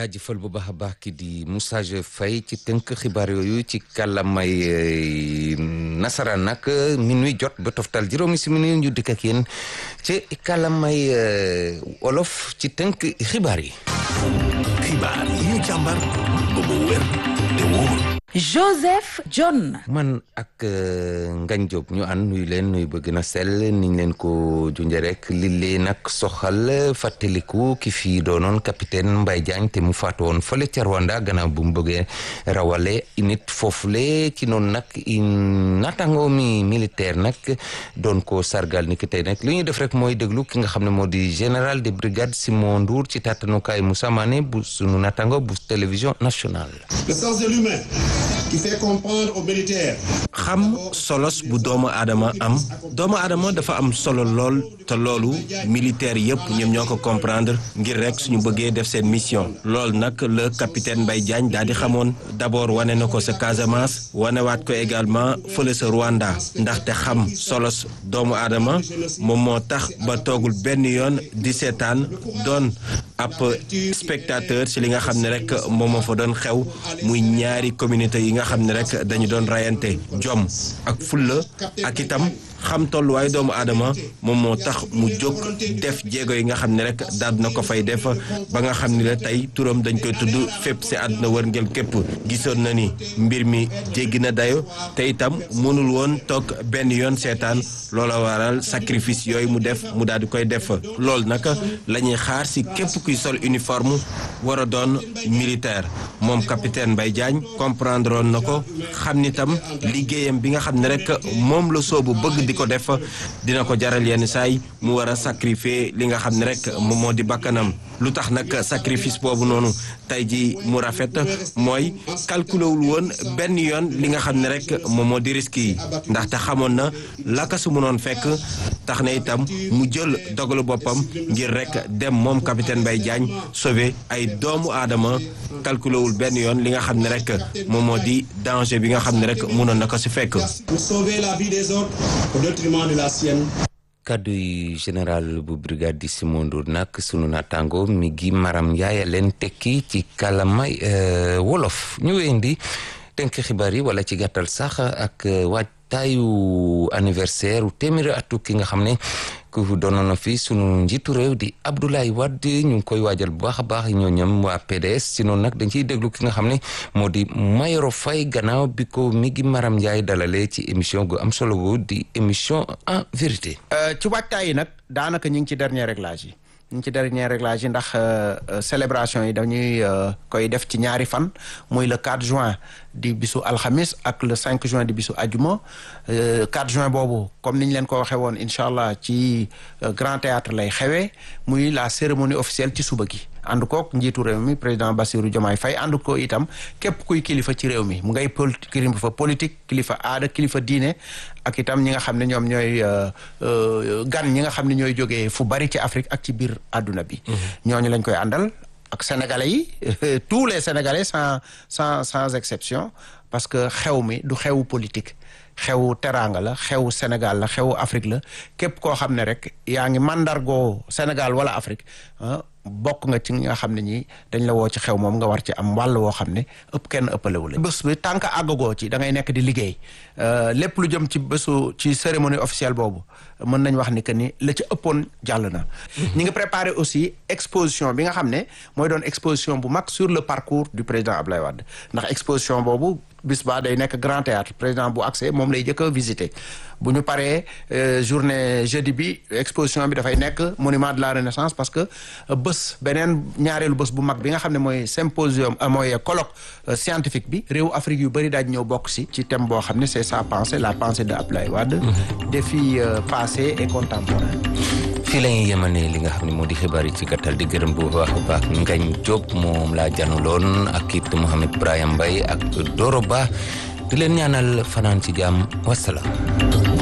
jaajëfal bu baax a baax ki di Moussa Faye ci tënk xibaar yooyu ci kàllamay nasaraan nag minuit jot ba toftal juróomi simili ñu dikk ak yéen ci kàllamay wolof ci tënk xibaar yi. xibaar yi ñu càmbar ba mu wér te wóor. Joseph John. man ak Ngagne Diop ñu ànd nuyu leen nuyu ba gën a sell niñ leen ko junjee rek li leen nag soxal fàttaliku ki fi doonoon capitaine Mbaye Diagne te mu faatu woon fële ca Rwanda gannaaw bu mu bëggee rawale nit foofule ci noonu nag naataango mi militaire nag doon ko sargal ni ki tey nag li ñuy def rek mooy déglu ki nga xam ne moo di général de brigade Simon Ndour ci tàttanukaay Moussa Mané bu sunu naataango bu télévision nationale. Le sens de l'humain qui fait comprendre aux militaires. xam solos bu doomu aadama am doomu aadama dafa am solo lool te loolu militaire yëpp ñoom ñoo ko comprendre ngir rek suñu bëggee def seen mission loolu nag le capitaine Mbaye Diagne daal di xamoon d'abord wane na ko sa Casamance wanewaat ko également fële sa Rwanda ndaxte xam solos doomu aadama moom moo tax ba toogul benn yoon di seetaan doon ab spectateur ci li nga xam ne rek moom moo fa doon xew muy ñaari communauté yi nga xam ne rek dañu doon rayante jom ak fulla ak itam xam tolluwaay doomu aadama moom moo tax mu jóg def jéego yi nga xam ne rek daal na ko fay def ba nga xam ni la tey turam dañ koy tudd fépp si àdduna wërngël képp gisoon na ni mbir mi jéggi na dayo te itam mënul woon toog benn yoon seetaan loola waral sacrifice yooyu mu def mu daal di koy def loolu nag la ñuy xaar si képp kuy sol uniforme war a doon militaire moom capitaine Mbaye Diagne comprendre woon na ko xam ni tam liggéeyam bi nga xam ne rek moom la soobu bëgg di ko def dina ko jaral yenn saay mu war a sacrifier li nga xam ne rek moom moo di bakkanam lu tax nag sacrifice boobu noonu tey ji mu rafet mooy calculé wul woon benn yoon li nga xam ne rek moom moo di risque yi ndaxte xamoon na laka su mënoon fekk tax na itam mu jël dogalu boppam ngir rek dem moom capitaine Mbaye Diagne sauver ay doomu aadama calculé wul benn yoon li nga xam ne rek moom moo di danger bi nga xam ne rek mënoon na ko si fekk. Pour sauver la vie des autres au détriment de la sienne. kaddu yi général bu brigade di Simon Ndour nag sunu naataango mi gi maram yaaya leen tekki ci kàllaamay wolof ñu weendi tënk xibaar yi wala ci gàttal sax ak waajtaayu anniversaire u téeméeri atu ki nga xam ne ku doonoon na fi sunu njiitu réew di Abdoulaye Wade ñu ngi koy waajal bu baax a baax ñoo ñoom waa PDS si noonu nag dañ ciy déglu ki nga xam ne moo di Mayoro Faye gannaaw bi ko mi ngi Maram Ndiaye dalalee ci émission gu am solo gu di émission en vérité. ci waajtaay yi nag daanaka ñu ngi ci dernier réglage yi ñu ngi ci dernier réglage yi ndax célébration yi dañuy koy def ci ñaari fan muy le 4 juin di bisu alxamis ak le 5 juin di bisu ajuma 4 juin boobu comme ni ñu leen ko waxee woon incha allah ci grand théâtre lay xewee muy la cérémonie officielle ci suba gi ànd kook njiitu réew mi président Bassirou Diomaye Faye ànd ko itam képp kuy kilifa ci réew mi mu ngay kilifa politique kilifa aada kilifa diine ak itam ñi nga xam ne ñoom ñooy gan ñi nga xam ne ñooy jógee fu bari ci Afrique ak ci biir àdduna bi ñooñu lañ koy àndal ak sénégalais yi tous les sénégalais sans sans sans exception parce que xew mi du xewu politique xewu teraanga la xewu Sénégal la xewu Afrique la képp koo xam ne rek yaa ngi mandargoo Sénégal wala Afrique bokk nga ci nga xam ne ñi dañ la woo ci xew moom nga war ci am wàll woo xam ne ëpp kenn ëppalewu la bés bi tànk àggagoo ci da ngay nekk di liggéey lépp lu jëm ci bésu ci cérémonie officielle boobu mën nañ wax ni que ni la ci ëppoon jàll na ñi ngi préparé aussi exposition bi nga xam ne mooy doon exposition bu mag sur le parcours du président Ablaye Wade ndax exposition boobu bis ba day nekk grand théâtre président bu accès moom lay jëkk a visité bu ñu paree journée jeudi bi exposition bi dafay nekk monument de la renaissance parce que bés beneen ñaareelu bés bu mag bi nga xam ne mooy symposium mooy colloque scientifique bi réew Afrique yu bëri daaj ñëw bokk si ci thème boo xam ne c'est sa pensée la pensée de Abdoulaye Wade défi passé et contemporain fii la ñuy yemane li nga xam ne moo di xibaar yi ci gàttal di gërëm bu baax a baax Ngagne Diop moom laa januloon ak it Mouhamed Brahim Mbaye ak Doro Ba di leen ñaanal fanaan ci jàmm wasalaam